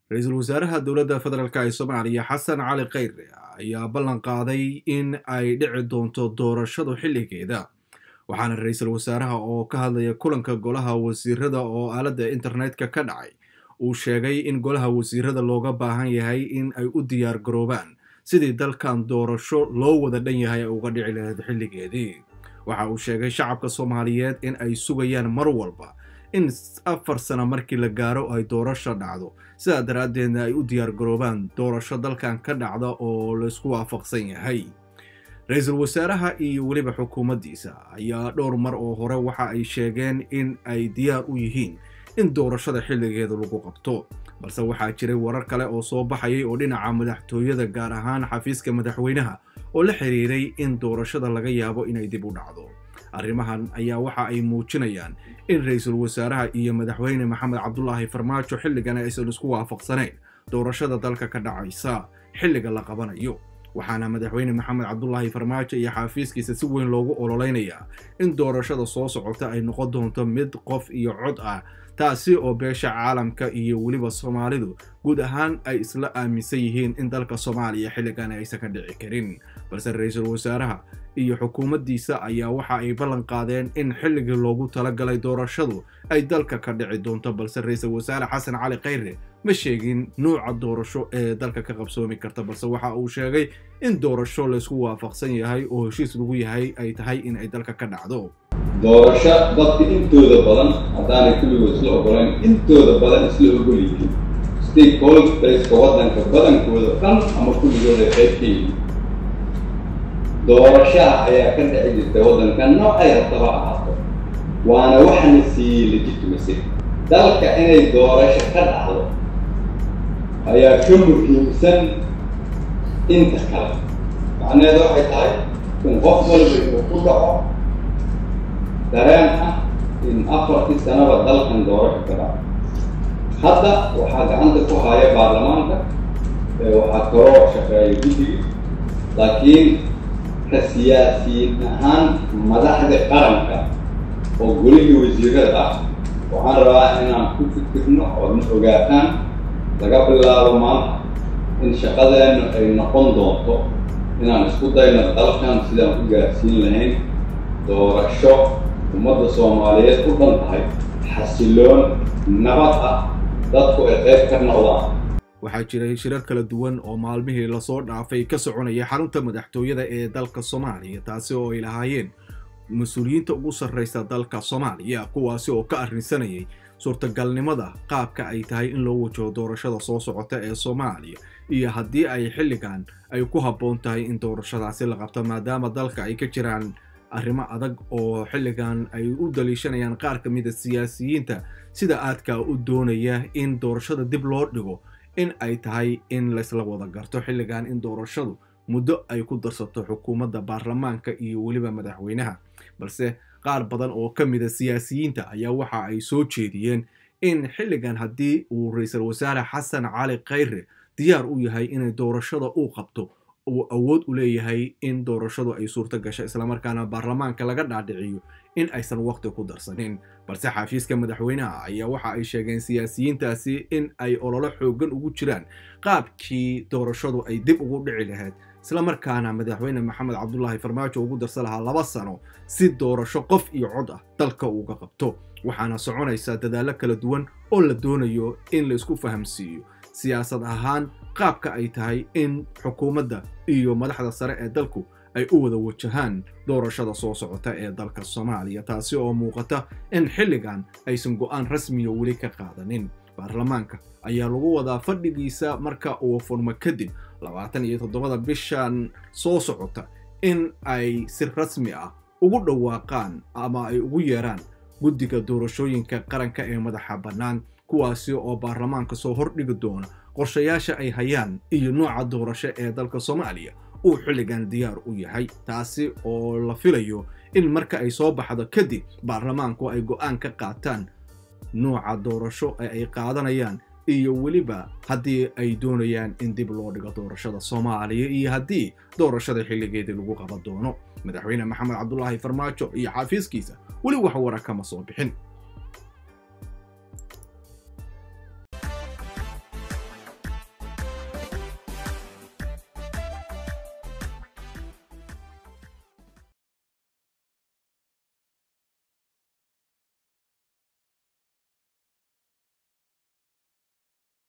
ra-iisul wasaaraha dowladda federaalk ee soomaaliya xasan cali kheyre ayaa ballan qaaday in ay dhici doonto doorashadu xilligeeda waxaana ra-iisul wasaaraha oo ka hadlaya kulanka golaha wasiirada oo aaladda internetka ka dhacay uu sheegay in golaha wasiirada looga baahan yahay in ay u diyaar garoobaan sidii dalkan doorasho loo wada dhan yahay ay uga dhici lahayd xilligeedii waxa uu sheegay shacabka soomaaliyeed in ay sugayaan mar walba in afar sano markii la gaaro ay doorasho dhacdo sidaa daraaddeedna ay u diyaar garoobaan doorasho dalkan ka dhacda oo laysku waafaqsan yahay ra-iisul wasaaraha iyo weliba xukuumaddiisa ayaa dhowr mar oo hore waxa ay sheegeen in ay diyaar u yihiin in doorashada xilligeeda lagu qabto balse waxaa jiray warar kale oo soo baxayay oo dhinaca madaxtooyada gaar ahaan xafiiska madaxweynaha oo la xiriiray in doorashada laga yaabo inay dib u dhacdo arrimahan ayaa waxa ay muujinayaan in ra-iisul wasaaraha iyo madaxweyne maxamed cabdulaahi farmaajo xilligan aysan isku waafaqsanayn doorashada dalka ka dhacaysa xilliga la qabanayo waxaana madaxweyne maxamed cabdulaahi farmaajo iyo xaafiiskiisa si weyn loogu ololeynayaa in doorashada soo socota ay noqon doonto mid qof iyo cod ah taasi oo beesha caalamka iyo weliba soomaalidu guud ahaan ay isla aaminsan yihiin in dalka soomaaliya xilligan aysan ka dhici karin balse ra-iisul wasaaraha iyo xukuumaddiisa ayaa waxa ay ballan qaadeen in xilligii loogu talagalay doorashadu ay dalka ka dhici doonto balse ra-iisul wasaare xasan cali kheyre ma sheegin nuuca doorasho ee dalka ka qabsoomi karta balse waxa uu sheegay in doorasho laysku waafaqsan yahay oo heshiis lagu yahay ay tahay in ay dalka ka dhacdo doorasho dadka intooda badan haddaanay kulligood isla ogolayn intooda badan isla ogol yihiin stakeholderska waddanka badankooda dhan ama kulligood ay qayb ka yihiin doorashaha ayaa ka dhici jirta waddanka noocay haddaba ahaato waana waxana siiyey legitimacy dalka inay doorasho ka dhacdo ayaa ka muhiimsan inta kale macnaheedu waxay tahay in qof walba inuu ku dhaco dareen ah in afartii sanaba dalkan doorasho ka dhaco hadda waxaa gacanta ku haya baarlamaanka waxaa kaloo shaqeeya guddiga laakiin ka siyaasiyiin ahaan madaxda qaranka oo golihii wasiirada ah waxaan rabaa inaan ku fikirno oodna ogaataan laga bilaabo maanta in shaqadeennu ay noqon doonto inaan isku dayno dalkan sidaan u gaarsiin lahayn doorasho ummadda soomaaliyeed u dhan tahay xasiloon nabad ah dadku ay qayb ka noqdaan waxaa jiray shirar kala duwan oo maalmihii lasoo dhaafay ka soconaya xarunta madaxtooyada ee dalka soomaaliya taasi oo ay lahaayeen mas-uuliyiinta ugu sarraysa dalka soomaaliya kuwaasi oo ka arrinsanayay suurtagalnimada qaabka ay tahay in loo wajaho doorashada soo socota ee soomaaliya iyo haddii ay xilligan ay ku habboon tahay in doorashadaasi la qabto maadaama dalka ay ka jiraan arrimo adag oo xilligan ay u daliishanayaan qaar ka mida siyaasiyiinta sida aadka u doonaya in doorashada dib loo dhigo in ay tahay in laysla wada garto xilligan in doorashadu muddo ay ku darsato xukuumadda baarlamaanka iyo weliba madaxweynaha balse qaar badan oo ka mida siyaasiyiinta ayaa waxa ay soo jeediyeen in xilligan haddii uu ra-iisul wasaare xasan cali kheyre diyaar u yahay inay doorashada uu qabto uu awood u leeyahay in doorashadu ay suurto gasho islamarkaana baarlamaanka laga dhaadhiciyo in aysan waqti ku darsanin balse xafiiska madaxweynaha ayaa waxa ay sheegeen siyaasiyiintaasi in ay ololo xoogan ugu jiraan qaabkii doorashadu ay dib ugu dhici lahayd islamarkaana madaxweyne maxamed cabdulaahi farmaajo ugu darsan lahaa laba sano si doorasho qof iyo cod ah dalka uuga qabto waxaana soconaysa dadaallo kala duwan oo la doonayo in la isku fahamsiiyo siyaasad ahaan qaabka ay tahay in xukuumadda iyo madaxda sare ee dalku ay u wada wajahaan doorashada soo socota ee dalka soomaaliya taasi oo muuqata in xilligan aysan go'aan rasmiya weli ka qaadanin baarlamaanka ayaa lagu wadaa fadhigiisa marka uu furmo kadib labaatan iyo toddobada bishan soo socota in ay si rasmi ah ugu dhawaaqaan ama ay ugu yeeraan guddiga doorashooyinka qaranka ee madaxa bannaan kuwaasi oo baarlamaanka soo hordhigi doona qorshayaasha ay hayaan iyo nooca doorasho ee dalka soomaaliya uu xilligan diyaar u yahay taasi oo la filayo in marka ay soo baxdo kadib baarlamaanku ay go'aan ka qaataan nooca doorasho ee ay qaadanayaan iyo weliba haddii ay doonayaan in dib loo dhigo doorashada soomaaliya iyo haddii doorashada xilligeedii lagu qaban doono madaxweyne maxamed cabdulaahi farmaajo iyo xaafiiskiisa weli wax wara kama soo bixin